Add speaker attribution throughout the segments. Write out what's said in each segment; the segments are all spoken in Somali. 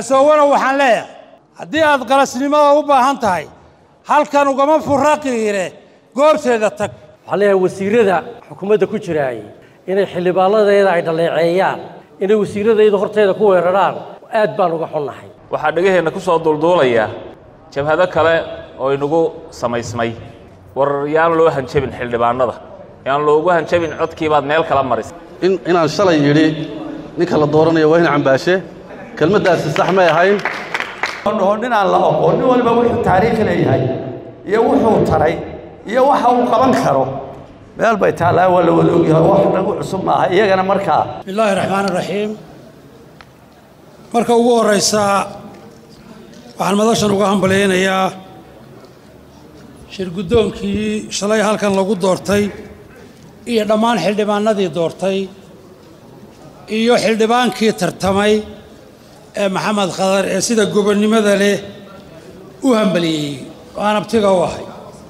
Speaker 1: casoowana waxaan leeyahay haddii aad qalasnimada u baahan tahay halkan ugama furaqiire goobteeda tag
Speaker 2: waxaan leeyahay wasiirada xukuumadda ku jiraay inay xildhibaanadeeda ay dhaleeceeyaan inay wasiiradayda horteeda ku weeraraan aad baan uga xunnahay
Speaker 3: waxaa dhegaheenna ku soo duulduulaya jabhado kale oo inagu samaysmay war yaan loo hanjabin xildhibaanada yaan loogu hanjabin codkiibaad meel kala marisay
Speaker 4: in inaan shalay yidhi ninka la dooranayo waa in cambaashe kelmaddaasi sax may ahayn
Speaker 5: dhaho ninaan la aqoon nin waliba wuxuu taariikh leeyahay iyo wuxuu taray iyo waxa uu qaban karo meel bay taallaa waa la wada ogyahay wax nagu cusub maaha iyagana markaa
Speaker 1: bismi illaahi raxmaan iraxiim marka ugu horraysa waxaan madashan uga hambalyaynayaa shir guddoonkii shalay halkan lagu doortay iyo dhammaan xildhibaanadii doortay iyo xildhibaankii tartamay ee maxamed khadar ee sida gobonnimada leh u hambaliyey oo aan abtiga u ahay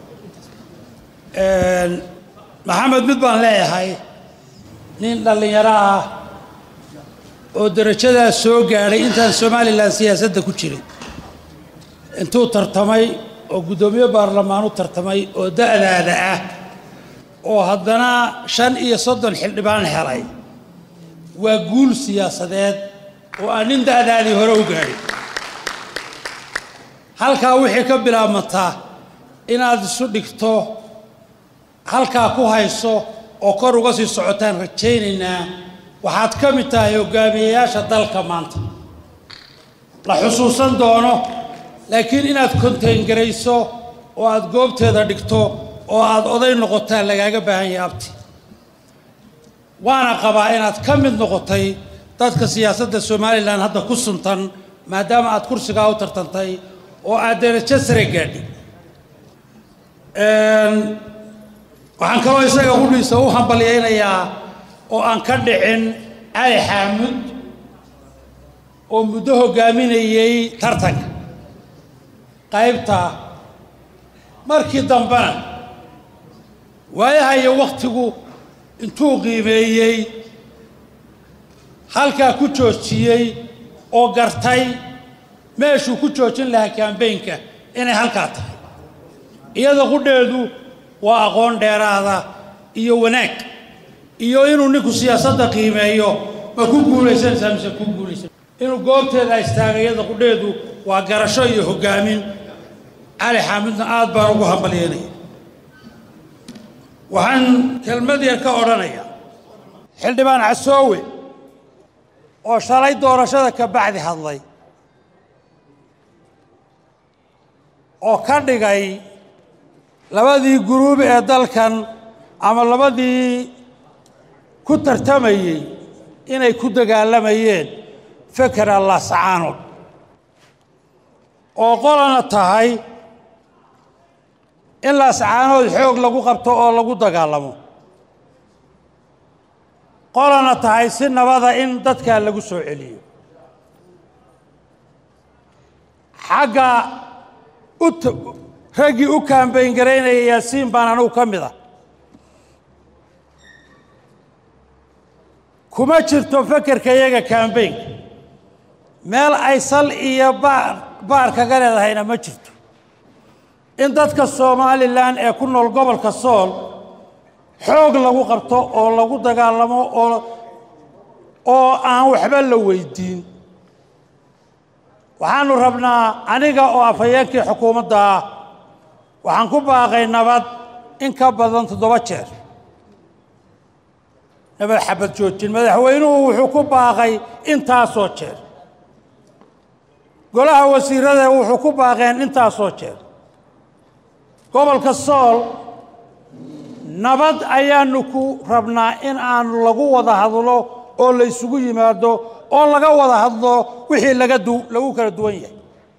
Speaker 1: maxamed mid baan leeyahay nin dhallinyaro ah oo derajadaas soo gaadhay intaan somalilan siyaasadda ku jiray intuu tartamay oo guddoomiye baarlamaan u tartamay oo da'daada ah oo haddana shan iyo soddon xildhibaan helay waa guul siyaasadeed oo aan nin da'daadii hore u gaadhin halkaa wixii ka bilaabmataa inaad isu dhigto halkaa ku hayso oo kor uga sii socotaan rajaynaynaa waxaad ka mid tahay hogaamiyeyaasha dalka maanta la xusuusan doono laakiin inaad kontayngarayso oo aad goobteeda dhigto oo aad oday noqotaan lagaaga baahan yahay abti waana qabaa inaad ka mid noqotay dadka siyaasadda somalilan hadda ku suntan maadaama aad kursigaa u tartantay oo aad derajo sare gaadhay waxaan kaloo isaga hudhiisa u hambalyaynayaa oo aan ka dhicin cali xaamud oo muddo hoggaaminayey tartanka qaybta markii dambena waayaha iyo wakhtigu intuu qiimeeyey halkaa ku joojiyey oo gartay meeshuu ku joojin lahaa kambaynka inay halkaa tahay iyada qudheedu waa aqoon dheeraada iyo wanaag iyo inuu ninku siyaasadda qiimeeyo ma ku guulaysanaysaa mise ku guulaysan inuu goobteeda istaagay iyada qudheedu waa garasho iyo hoggaamin cali xaamidna aad baan ugu hambalyeynaya waxaan kelmad yar ka odhanayaa xildhibaan casoowe oo shalay doorashada ka bacdi hadlay oo ka dhigay labadii guruub ee dalkan ama labadii ku tartamayey inay ku dagaalamayeen feker allah sacaanood oo qolana tahay in laascaanood xoog lagu qabto oo lagu dagaalamo qolana tahay si nabada in dadkaa lagu soo celiyo xagga u raggii u kaambayn garaynaya yaasiin baan anugu ka mid ah kuma jirto fekerka iyaga kaambaynka meel ay sal iyo baar baar kaga leedahayna ma jirto in dadka somalilan ee ku nool gobolka sool xoog lagu qabto oo lagu dagaalamo oo oo aan waxba la weydiin waxaanu rabnaa aniga oo afhayeenkii xukuumadda ah waxaan ku baaqay nabad in ka badan toddoba jeer nabad xabad joojin madaxweynuhu wuxuu ku baaqay intaasoo jeer golaha wasiirada wuxuu ku baaqeen intaasoo jeer gobolka sool nabad ayaanu ku rabnaa in aanu lagu wada hadlo oo la ysugu yimaado oo laga wada hadlo wixii laga du lagu kala duwan yahay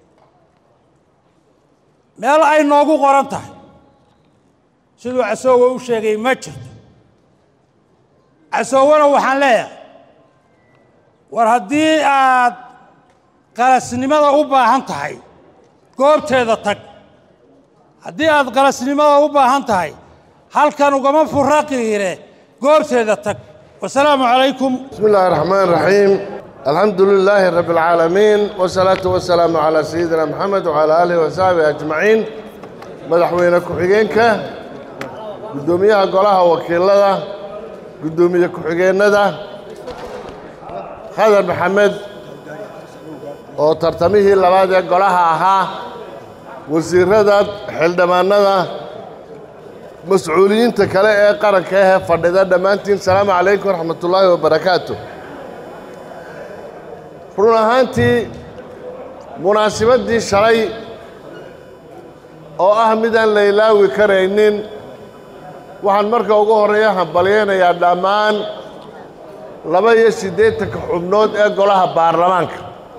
Speaker 1: meel ay noogu qoran tahay siduu casoowe u sheegay ma jirto casoowena waxaan leeyahay war haddii aad qalasnimada u baahan tahay goobteeda tag haddii aad qalasnimada u baahan tahay halkan ugama furaqiire goobteeda tag wasalaamu calaykum
Speaker 6: بسم الله الرحمن الرحيم الحمد لله رب العالمين والصلاة والسلام على سيدنا محمد وعلى آله وصحبه أجمعين مدحوينة كحجينك قدوميها قولها وكيلة قدومية كحجينة هذا محمد oo tartamihii labaad ee golaha ahaa wasiirada xildhibaanada mas-uuliyiinta kale ee qaranka ahee fadhida dhammaantiin salaamu calaykum waraxmatullaahi wabarakaatu run ahaantii munaasibaddii shalay oo ah midaan la ilaawi karaynin waxaan marka ugu horreeya hambalyaynayaa dhammaan laba iyo siddeetanka xubnood ee golaha baarlamaanka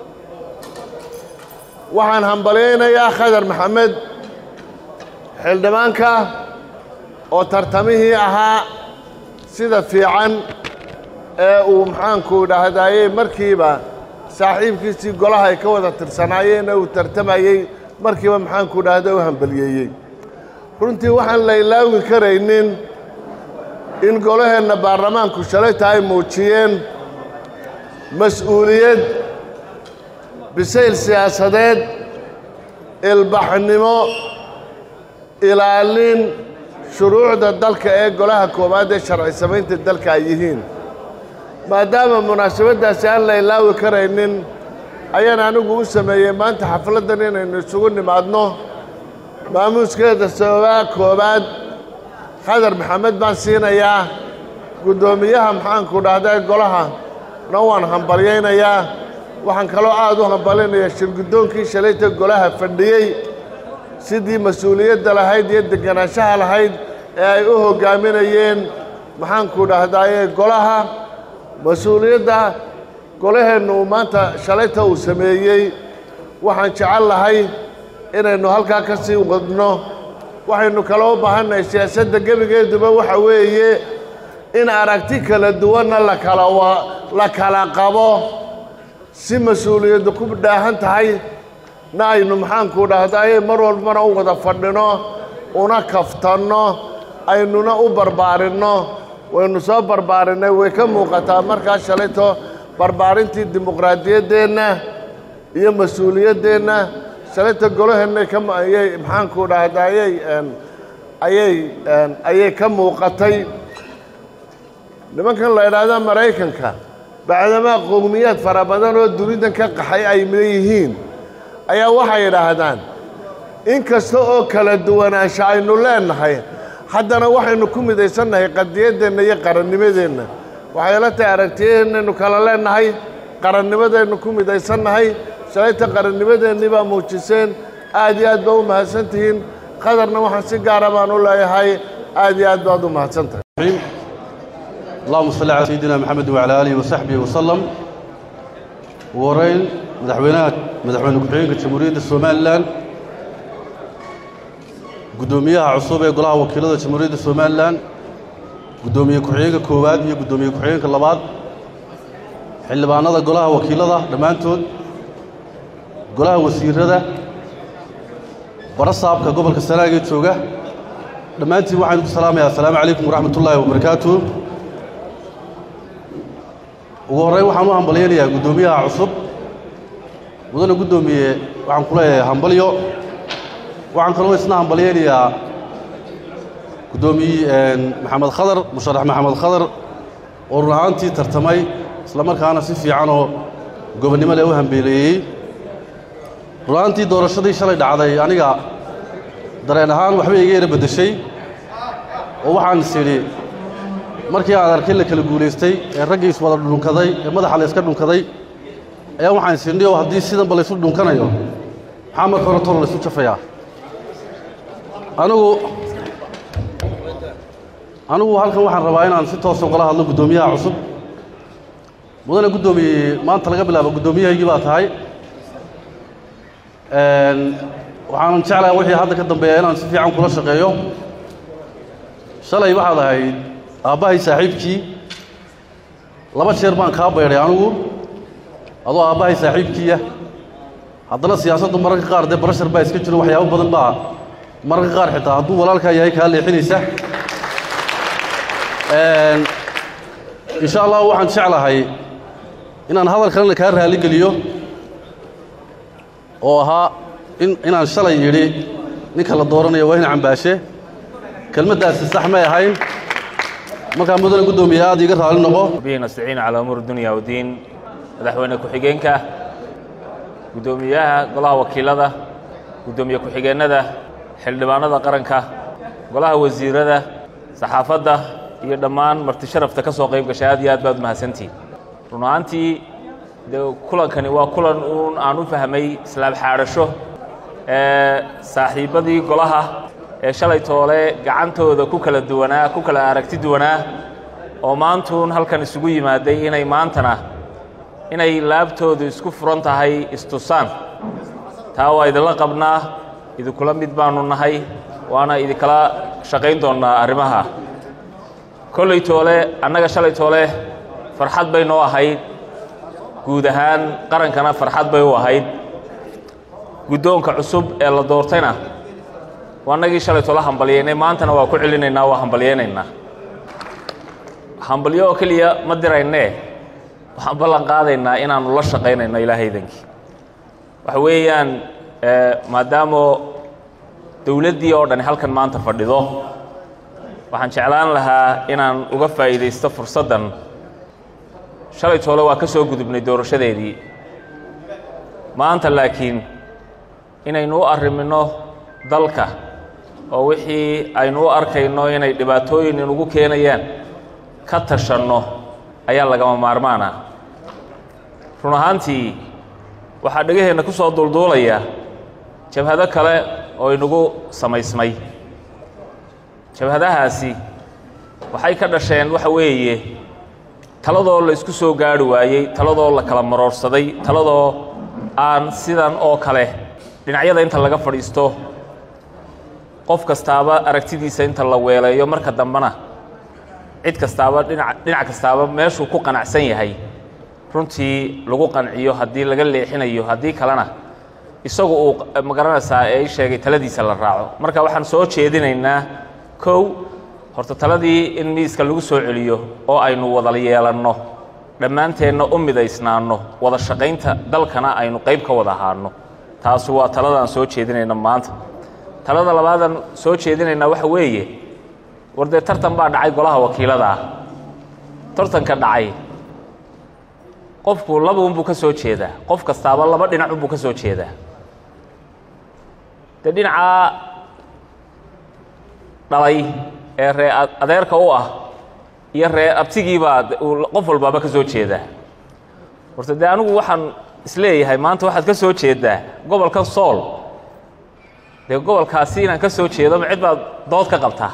Speaker 6: waxaan hambalyaynayaa khadar maxamed xildhibaanka oo tartamihii ahaa sida fiican ee uu maxaanku dhahdaayey markiiba saaxiibkiisii golaha ay ka wada tirsanaayeen ee uu tartamayey markiiba maxaanku dhahda u hambaliyeeyey runtii waxaan la ilaawi karaynin in golaheenna baarlamaanku shalayta ay muujiyeen mas-uuliyad bisayl siyaasadeed ilbaxnimo ilaalin shuruucda dalka ee golaha koowaad ee sharci samaynta dalka ay yihiin maadaama munaasabaddaasi aan la ilaawi karaynin ayaan anigu u sameeyey maanta xafladdan inaynu isugu nimaadno maamuuskeeda sababaa koowaad khadar maxamed baan siinayaa guddoomiyaha maxaanku dhahdaa golaha na waan hambalyaynayaa waxaan kaloo aad u hambalinayaa shirguddoonkii shalayta golaha fadhiyey sidii mas-uuliyadda lahayd iyo deganaanshaha lahayd ee ay u hoggaaminayeen maxaanku dhahdaaye golaha mas-uuliyadda golaheennu uu maanta shalayta uu sameeyey waxaan jecel lahay inaynu halkaa ka sii wadno waxaynu kala u baahannahay siyaasadda gebigeeduba waxa weeye in aragti kala duwanna lakala la kala qabo si mas-uuliyaddu ku dhaahan tahay na aynu maxaanku dhahdaye mar walbana u wada fadhino una kaftanno aynuna u barbaarinno waynu soo barbaarinnay way ka muuqataa markaa shalayto barbaarintii dimuqraadiyaddeenna iyo mas-uuliyaddeenna shalayta golaheennay ka ayay maxaanku dhahdayey ayay ayay ka muuqatay nimankan la idhaahda maraykanka bacdamaa qowmiyaad fara badan oo dunidan ka qaxay ay leeyihiin ayaa waxay idhaahdaan in kasta oo kala duwanaansha aynu leennahay haddana waxaynu ku midaysannahay qadiyaddeenna iyo qarannimadeenna waxay la tahay aragtiyaheennaynu kala leennahay qarannimadaynu ku midaysannahay shalayta qarannimadeennii baa muujiseen aad iyo aad baa u mahadsan tihiin qadarna waxaan si gaara baan u leeyahay aad iyo aad baad u mahadsan tahay
Speaker 4: اللهم صل على سيدنا محمد وعلى آله وصحبه وسلم ورين مدحوينات مدحوين كحيين جمهورية الصوماليلاند قدوميها عصوبة قلها وكيلة جمهورية الصوماليلاند قدومية كحيين كوباد هي قدومية كحيين كلاباد xildhibaanada golaha wakiilada dhammaantood golaha wasiirada barasaabka gobolka sanaagee jooga dhammaantiin waxaan ku salaamayaa assalaamu calaykum waraxmat ullaahi wabarakaatuh ugu horreyn waxaan u hambalyaynayaa guddoomiyaha cusub mudane guddoomiye waxaan ku leeyahay hambalyo waxaan kaloo isna hambalyaynayaa guddoomiye maxamed khadar musharax maxamed khadar oo run ahaantii tartamay isla markaana si fiican oo gobonnimo leh u hambeeleeyey run ahaantii doorashadii shalay dhacday aniga dareen ahaan waxbay iga yara beddeshay oo waxaan is idhi markii aan arkay la kala guulaystay ee raggii iswada dhunkaday ee madaxa la iska dhunkaday ayaa waxaan is idhi oo haddii sidanba laysu dhunkanayo maxaa marka hore toro laysu jafayaa anigu anigu halkan waxaan rabaa inaan si toosa ugala hadlo guddoomiyaha cusub mudane guddoomiye maanta laga bilaabo guddoomiyahaygii baa tahay waxaanan jeclaha wixii hadda ka dambeeya inaan si fiican kula shaqeeyo shalay waxaad ahayd aabbahay saaxiibkii laba jeer baan kaa baydhay anigu adoo aabbahay saaxiibkiiya haddana siyaasaddu mararka qaar dee barashar baa iska jiro waxyaabo badan baa mararka qaar xitaa hadduu walaalkaa yahay kaa leexinaysa insha allah waxaan jeclahay inaan hadal kalena kaa raalligeliyo oo ahaa in inaan shalay yidhi ninka la dooranayo waa in cambaashe kelmaddaasi sax may ahayn markaa mudane guddoomiye aad iiga raalli noqo
Speaker 3: bihi nastaciin calaa umuur dunya wadiin madaxweyne ku-xigeenka guddoomiyaha golaha wakiilada guddoomiye ku-xigeennada xildhibaanada qaranka golaha wasiirada saxaafadda iyo dhammaan marti sharafta ka soo qayb gashay aad iyo aad baad umahadsantihin run ahaantii dee kulankani waa kulan uun aan u fahmay islaab xaadhasho ee saaxiibbadii golaha ee shalay toole gacantooda ku kala duwanaa ku kala aragti duwanaa oo maantuun halkan isugu yimaaday inay maantana inay laabtoodu isku furan tahay istusaan taa waa idinla qabnaa idinkula mid baannu nahay waana idinkala shaqayn doonnaa arrimaha kollay toole annaga shalay toole farxad bay noo ahayd guud ahaan qarankana farxad bay u ahayd guddoonka cusub ee la doortayna waa annagii shalay toole hambalyaynay maantana waa ku celinaynaa waa hambalyaynaynaa hambalyo oo keliya ma diraynee waxaan ballan qaadaynaa inaannu la shaqaynayno ilaahaydankii waxa weeyaan maadaamoo dowladdii oo dhani halkan maanta fadhido waxaan jeclaan lahaa inaan uga faa'iidaysto fursaddan shalay toole waa ka soo gudubnay doorashadeedii maanta laakiin inaynu u arriminno dalka oo wixii aynu u arkayno inay dhibaatooyin inugu keenayaan ka tashanno ayaa lagama maarmaana run ahaantii waxaa dhegaheenna ku soo duulduulaya jabhado kale oo inagu samaysmay jabhadahaasi waxay ka dhasheen waxa weeye taladoo la isku soo gaadhi waayey taladoo la kala maroorsaday taladoo aan sidan oo kale dhinacyada inta laga fadhiisto qof kastaaba aragtidiisa inta la weeleeyo marka dambena cid kastaaba dhinac dhinac kastaaba meeshuu ku qanacsan yahay runtii lagu qanciyo haddii laga leexinayo haddii kalena isagu uu magaranaysaa ee i sheegay taladiisa la raaco marka waxaan soo jeedinaynaa kow horta taladii in miiska lagu soo celiyo oo aynu wada yeelanno dhammaanteenna u midaysnaanno wada shaqaynta dalkana aynu qayb ka wada ahaanno taasi waa taladaan soo jeedinayna maanta talada labaadaan soo jeedinaynaa waxa weeye war dee tartan baa dhacay golaha wakiilada ah tartanka dhacay qofku laba unbuu ka soo jeedaa qof kastaaba laba dhinac unbuu ka soo jeedaa dee dhinacaa dhalay ee ree adeerka u ah iyo ree abtigiibaa qof walbaaba ka soo jeedaa horta dee anigu waxaan isleeyahay maanta waxaad ka soo jeeddaa gobolkan sool dee gobolkaasi inaan ka soo jeedo ma cid baad dood ka qabtaa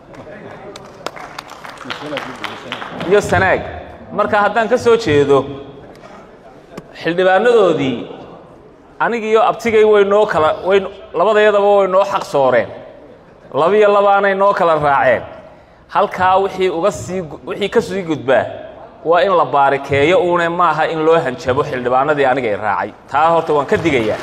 Speaker 3: iyo sanaag marka haddaan ka soo jeedo xildhibaanadoodii anigiiyo abtigay way noo kala way labadayadaba way noo xaq sooreen labiyo labaanay noo kala raaceen halkaa wixii uga sii wixii ka sii gudbaa waa in la baarikeeyo uune maaha in loo hanjabo xildhibaanadii anigay raacay taa horta waan ka digayaa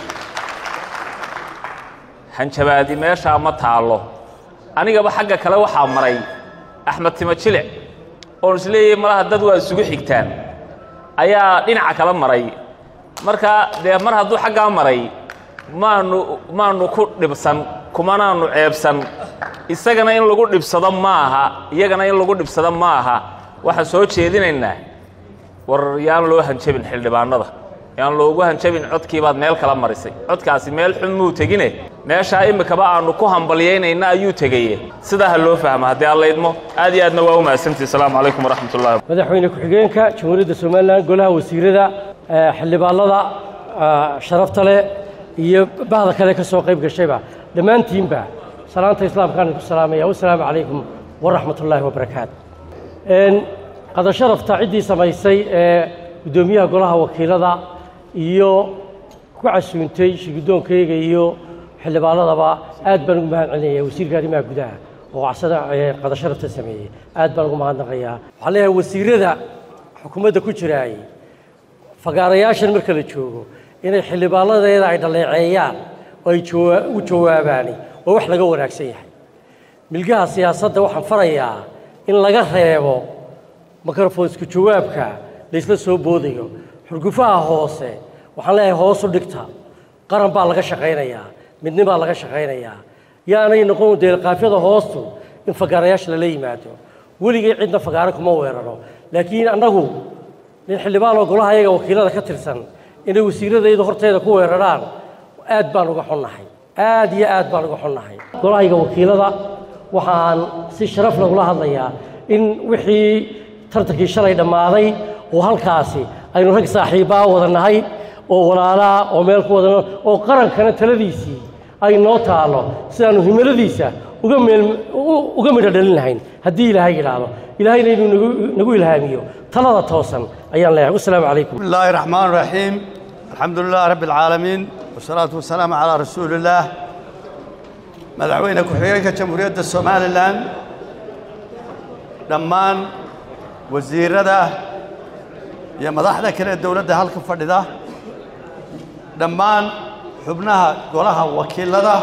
Speaker 3: hanjabaadi meeshaa ma taallo anigaba xagga kale waxaa maray axmed timo jilic oon isleeyahay malaha dad waa isugu xigtaan ayaa dhinaca kala maray marka dee mar hadduu xaggaa maray maanu maanu ku dhibsan kumanaanu ceebsan isagana in lagu dhibsado ma aha iyagana in lagu dhibsado ma aha waxaan soo jeedinaynaa war yaan loo hanjabin xildhibaanada yaan loogu hanjabin codkiibaad meel kala marisay codkaasi meel xun muu tegine meeshaa imikaba aanu ku hambalyaynayna ayuu tegaye sidaa ha loo fahmo haddii alla idmo aad iyo aadna waa u mahadsantihi asalaamu calaykum waraxmat ullahi
Speaker 2: madaxweyne ku-xigeenka jamhuuriyadda somalilan golaha wasiirada xildhibaanada sharafta leh iyo bahda kale ka soo qayb gashayba dhammaantiinba salaanta islaamkaan ku salaamaya wasalaamu calaykum waraxmat ullaahi wabarakaatu qada sharafta ciddii samaysay ee guddoomiyaha golaha wakiilada iyo ku casuuntay shirgudoonkayga iyo xildhibaanadaba aad baan ugu mahad celinaya wasiirka arrimaha gudaha oo casada qada sharafta sameeyey aad baan ugu mahadnaqayaa waxaan leeyahay wasiirada xukuumadda ku jiraay fagaarayaashan marka la joogo inay xildhibaanadeeda ay dhaleeceeyaan oo ay jawaa- u jawaabaani waa wax laga wanaagsan yahay milgaha siyaasadda waxaan farayaa in laga reebo mikrofonsku jawaabka laysla soo boodayo xurgufaha hoose waxaan leeyahay hoosu dhigta qaran baa laga shaqaynayaa midni baa laga shaqaynayaa yaanay noqon deelqaafyada hoostu in fagaarayaasha lala yimaado weligay cidna fagaare kuma weeraro laakiin annagu nin xildhibaan oo golaha ayaga wakiilada ka tirsan inay wasiiradaydu horteeda ku weeraraan aad baan uga xunnahay aad iyo aad baan uga xunnahay golahayga wakiilada waxaan si sharaf lagula hadlayaa in wixii tartankii shalay dhammaaday oo halkaasi aynu rag saaxiibbaa wada nahay oo walaalaa oo meel ku wadano oo qarankana taladiisii ay noo taallo sidaannu himiladiisa uga meel uga midho dhalin lahayn haddii ilaahay yidhaahdo ilaahayna inuu nagu nagu ilhaamiyo talada toosan ayaan leeyahay wasalaamu calaykum
Speaker 5: بسم الله الرحمن الرحيم الحمد لله رب العالمين والصلاة والسلام على رسول الله مدعوينك وحيينك جمهورية الصومال الآن دمان وزير ده يا مدحنا كلا الدولة ده هالك فرد ده دمان حبناها قولها وكيل ده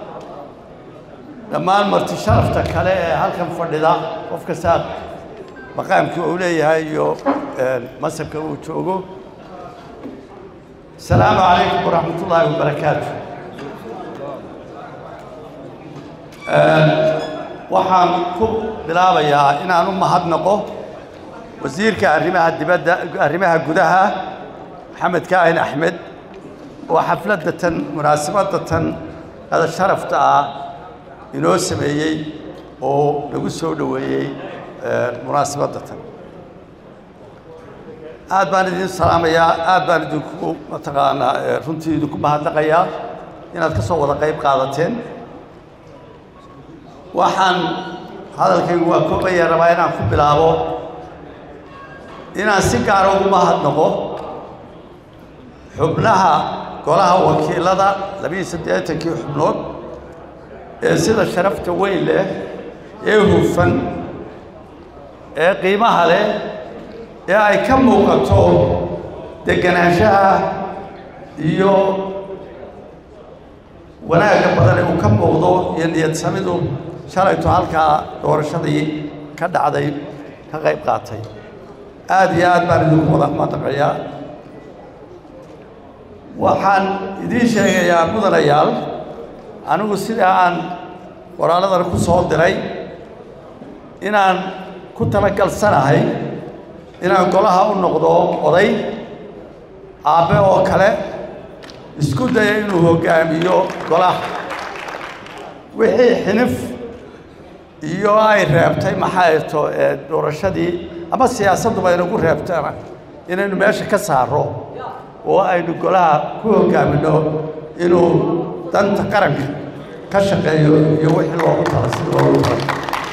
Speaker 5: دمان مرتي شرفتك عليه هالك فرد ده وفك ساد maqaamkii uu leeyahay iyo masabka uu joogo asalaamu calaykum waraxmat ullaahi wabarakaatu waxaan ku bilaabayaa inaan u mahadnaqo wasiirka arrimaha dibadda arrimaha gudaha maxamed kaahin axmed oo xafladda tan munaasabadda tan qada sharafta ah inoo sameeyey oo nagu soo dhoweeyey munaasabadda tan aad baan idin salaamayaa aad baan idinku mataqaanaa runtii idinku mahadnaqayaa inaad ka soo wada qayb qaadateen waxaan hadalkaygu waa koobaya rabaa inaan ku bilaabo inaan si gaara ugu mahadnaqo xubnaha golaha wakiilada labiiyo saddeetankii xubnood ee sida sharafta weyn leh ee hufan ee qiimaha leh ee ay ka muuqato deganaanshaha iyo wanaagga badan ee uu ka muuqdo iyo niyad samidu shalayto halkaa doorashadii ka dhacday ka qayb qaatay aad iyo aad baan idinku wada madaqayaa waxaan idiin sheegayaa mudanayaal anigu sida aan qoraalladan ku soo diray inaan ku talagalsanahay inaan golaha u noqdo oday aabbe oo kale isku daya inuu hoggaamiyo golaha wixii xinif iyo ay reebtay maxay to doorashadii ama siyaasadduba inagu reebtana inaynu meesha ka saaro oo aynu golaha ku hoggaaminno inuu danta qaranka ka shaqeeyo iyo wixii loogu tala sida loogu tala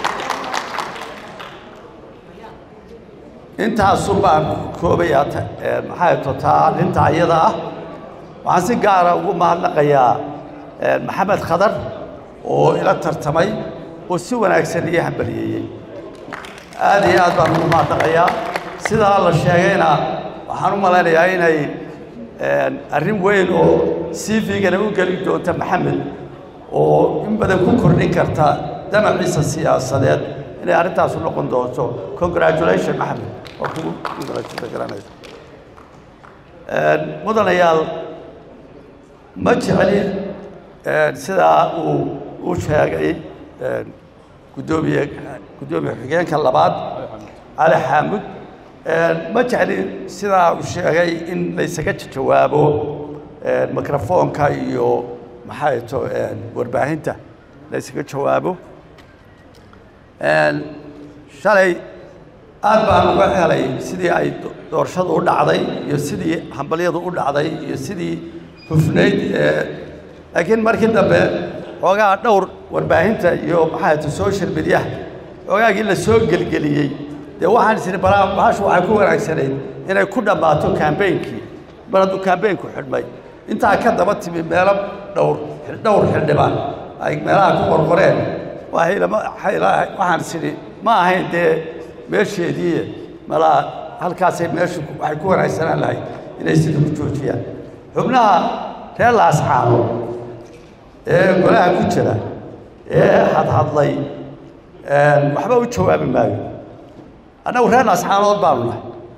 Speaker 5: intaasu baan koobayaa maxay totaa arrinta ayada ah waxaan si gaara ugu mahadnaqayaa maxamed khadar oo ila tartamay oo si wanaagsan ii hambaliyeeyey aad iyo aad baan ugu mahadnaqayaa sidaa la sheegayna waxaan u malaynayaa inay arrin weyn oo cv-gana u geli doonta maxamed oo in badan ku kordhin karta damaciisa siyaasadeed inay arrintaasu noqon doonto congratulation maxamed oo kugu congratulate garanaysa mudanayaal ma jecli sidaa uu u sheegay guddoomiye guddoomiye xigeenka labaad cali xaamud ma jecli sidaa uu sheegay in laysaga jawaabo mikrofoonka iyo maxay to warbaahinta laysaga jawaabo shalay aad baan uga helay sidii ay doorashadu u dhacday iyo sidii hambalyadu u dhacday iyo sidii hufnayd laakiin markii dambe xoogaa dhowr warbaahinta iyo maxay to social mediaha xoogaagii la soo gelgeliyey dee waxaan isiri balaa bahashu waxay ku wanaagsanayd inay ku dhammaato kambeynkii mar hadduu kambeynku xidhmay intaa ka daba timi meelo dhowr dhowr xildhibaan ay meelaha ku qorqoreen waxaan isiri ma ahayn dee meesheedii malaa halkaasay meeshu waxay ku wanaagsanaan lahayd inay sida ku joojiyaan xubnaha reer laascaano ee golaha ku jira ee hadhadlay waxba u jawaabi maayo annagu reer laascaanood baanu nahay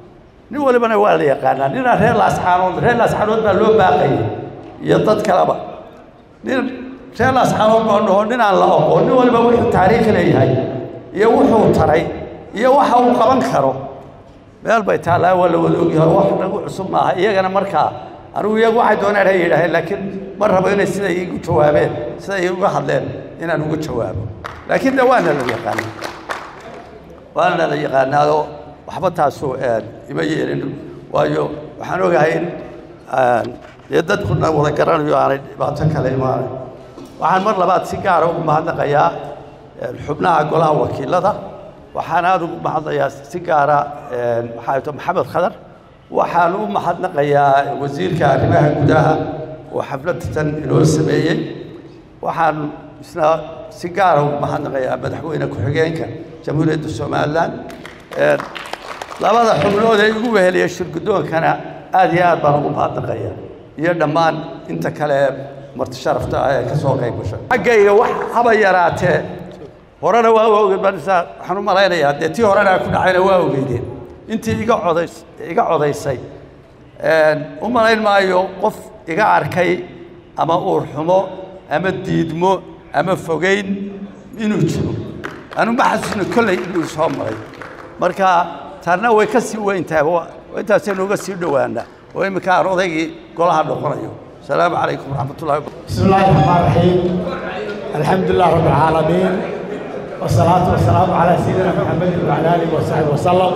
Speaker 5: nin walibana waa la yaqaanaa ninaa reer laascaanood reer laascaanood baa loo baaqayay iyo dad kaleba nin reer laascaanood baa dhaho ninaan la aqoon nin waliba wuxuu taariikh leeyahay iyo wuxuu taray iyo waxa uu qaban karo meel bay taallaa waa la wada ogyahay wax nagu cusub maaha iyagana markaa anigu iyagu waxay dooneen hay yidhaaheen laakiin ma rabo inay siday igu jawaabeen siday uga hadleen inaan uga jawaabo laakiin de waana la yaqaanaa waana la yaqaanaado waxba taasu ima yeelin waayo waxaan ogahay in dee dadkuna wada garanayo aanay dhibaato kale imaanay waxaan mar labaad si gaara ugu mahadnaqayaa xubnaha golaha wakiilada waxaan aada ugu mahadnayaa si gaara maxaa to maxamed khadar waxaan u mahadnaqayaa wasiirka arrimaha gudaha oo xafladatan inoo sameeyey waxaan isna si gaara ugu mahadnaqayaa madaxweyne ku-xigeenka jamhuuriyadda somalilan labada xubnood ee igu weheliya shirgudoonkana aad iyo aad baan ugu mahadnaqaya iyo dhammaan inta kale ee marti sharafta ah ee ka soo qayb gashay xaggayga wax haba yaraatee horena waa ogeed baan isaa waxaan u malaynayaa dee tii horena ku dhacayna waa ogeydeen intii iga codays iga codaysay u malayn maayo qof iga arkay ama uur xumo ama diidmo ama fogeyn inuu jiro anu ma xasuusna kolley inuu soo maray marka taarna way ka sii weyn tahay intaasaynu uga sii dhowaana oo iminka aan odaygii golaha noqonayo asalaamu calaykum waraxmat ullahi
Speaker 7: بسم الله الرحمن الرحيم الحمد لله رب العالمين والصلاة والسلام على سيدنا محمد وعلى آله وصحبه وسلم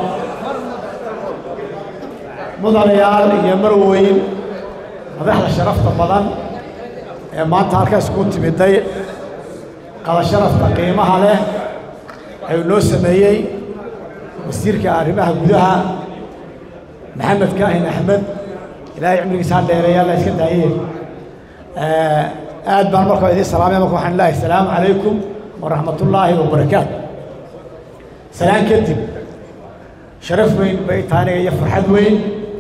Speaker 7: mudanayaal iyo marweyn madaxda sharafta badan ee maanta halkaas ku timiday qada sharafta qiimaha leh ayuu noo sameeyey wasiirka arrimaha gudaha maxamed kaahin axmed ilaahay cimrigiisa ha dheereeya alla iska daayee aad baan markaa idiin salaamaya marka waxaan leeyahay asalaamu calaykum waraxmat ullaahi wabarakaatu salaan kadib sharaf weyn bay tahay aniga iyo farxad weyn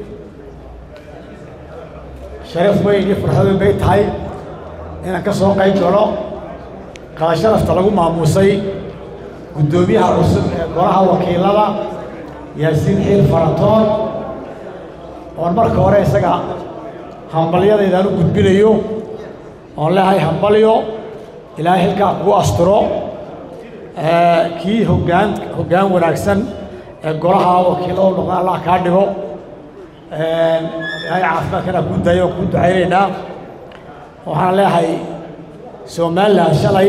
Speaker 7: sharaf weyn iyo farxad weyn bay tahay inaan ka soo qayb galo qada sharafta lagu maamuusay guddoomiyaha cusub ee golaha wakiilada yaasiin xiil faratoon oon marka hore isaga hambalyadaydaan u gudbinayo oon leehay hambalyo ilaahay xilkaa kugu asturo kii hoggaan hoggaan wanaagsan ee golaha wakiilada noqda allah kaa dhigo ilaahay caafimaadkana kuu dayo oon kuu ducaynaynaa waxaan leehay somalilan shalay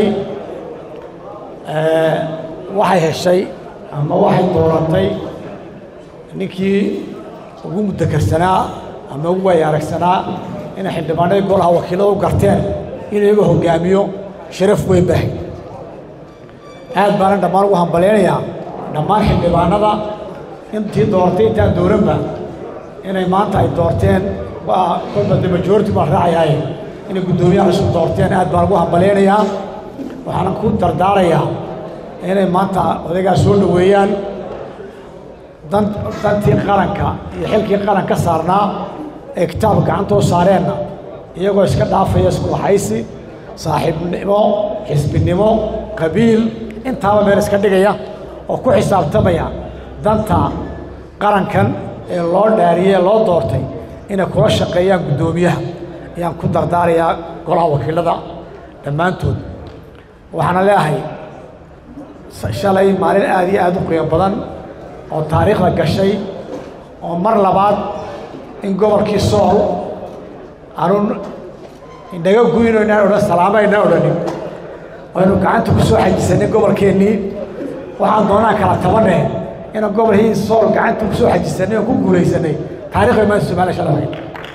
Speaker 7: waxay heshay ama waxay dooratay ninkii ugu muddakarsanaa ama ugu waaya aragsanaa inay xildhibaanadii golaha wakiilada u garteen inuu iyaga hoggaamiyo sharaf weyn bahay aad baanan dhammaan ugu hambalyaynayaa dhammaan xildhibaanada intii doortay intaan dooranba inay maanta ay doorteen waa kolba de majority baan raacayaaye inay guddoomiyaha cusub doorteen aad baan ugu hambalyaynayaa waxaana ku dardaarayaa inay maanta odaygaa soo dhoweeyaan dan dantii qaranka iyo xilkii qaran ka saarnaa ee kitaab gacantoo saareenna iyagoo iska dhaafaya iskuwaxaysi saaxiibnimo xisbinimo qabiil intaaba meel iska dhigaya oo ku xisaabtamaya danta qarankan ee loo dhaariyey ee loo doortay inay kula shaqeeyaan guddoomiyaha ayaan ku dardaarayaa golaha wakiilada dhammaantood waxaana leeahay shalay maalin aad iyo aad u qiimo badan oo taariikhda gashay oo mar labaad in gobolkii sool aanu inaga guyno inaan odhan salaamo aynaan odhanin aynu gacanta ku soo xajisanay gobolkeennii waxaan doonaan kala tabaneh inaan gobolkii sool gacanta ku soo xajisanay oo ku guulaysanay taarikhda maanta somaliya shalay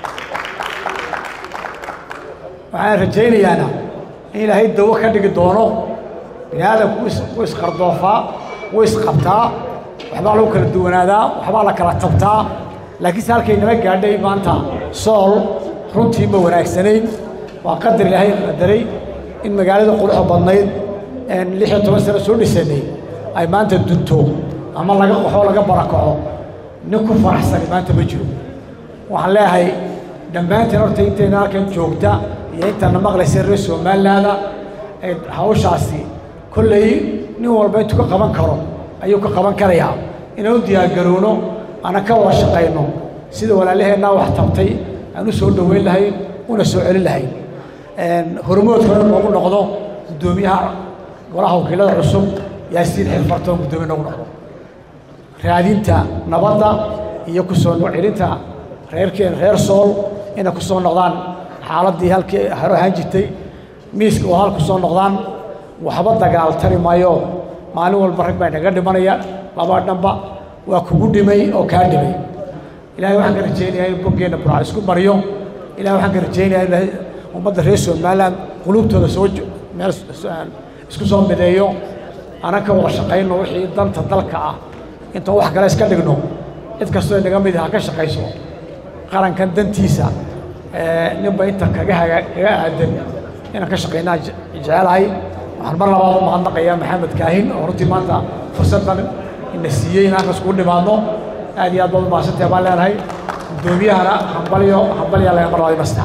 Speaker 7: waxaan rajaynayaana in ilaahay dawo ka dhigi doono bini aadamku wuu isqardoofaa wuu isqabtaa waxbaa lagu kala duwanaadaa waxbaa la kala tabtaa laakiinse halkay nala gaadhay maanta sool runtii ma wanaagsanayn waa qadar ilaahay qadaray in magaalada quruxda badnayd een lix iyo toban sano soo dhisanay ay maanta dunto ama laga qaxo laga barakaco nin ku faraxsani maanta ma jiro waxaan leeyahay dhammaanteen horta intayna halkan joogta iyo intaana maqlaysa reer somalilaanda ee hawshaasi kolley nin walba intuu ka qaban karo ayuu ka qaban karayaa inaan u diyaargarowno ana ka wada shaqayno sida walaalaheennaa wax tabtay aan u soo dhoweyn lahayn una soo celin lahayn hormoodkana noogu noqdo guddoomiyaha golaha wakiilada cusub yaasiin xilfartoon guddoomiye noogu noqdo raadinta nabadda iyo ku soo celinta reerkeen reer sool inay ku soo noqdaan xaaladdii halkii haro ahaan jirtay miiska oo hal ku soo noqdaan waxba dagaal tari maayo maalin walba rag baa naga dhimanaya laba dhanba waa kugu dhimay oo kaa dhimay ilahay waxaan ka rajaynayaa in boggeenna burca isku mariyo ilahay waxaan ka rajaynayaa ilahay ummadda reer somaliland qulubtooda soo meel isku soo mideeyo anan ka wada shaqayno wixii danta dalka ah intaan wax kale iska dhigno cid kastoo inaga mid ha ka shaqayso qarankan dantiisa ninba inta kaga haga kaga aadan inaan ka shaqaynaa jecelahay waxaan mar labaad u mahadnaqayaa maxamed kaahin oo runtii maanta fursaddan ina siiyey in halkaas kugu dhimaadno aad iyo aad baad u mahadsantahay baan leenahay guddoomiyahana hambalyo hambalyaa laga mar labaad ima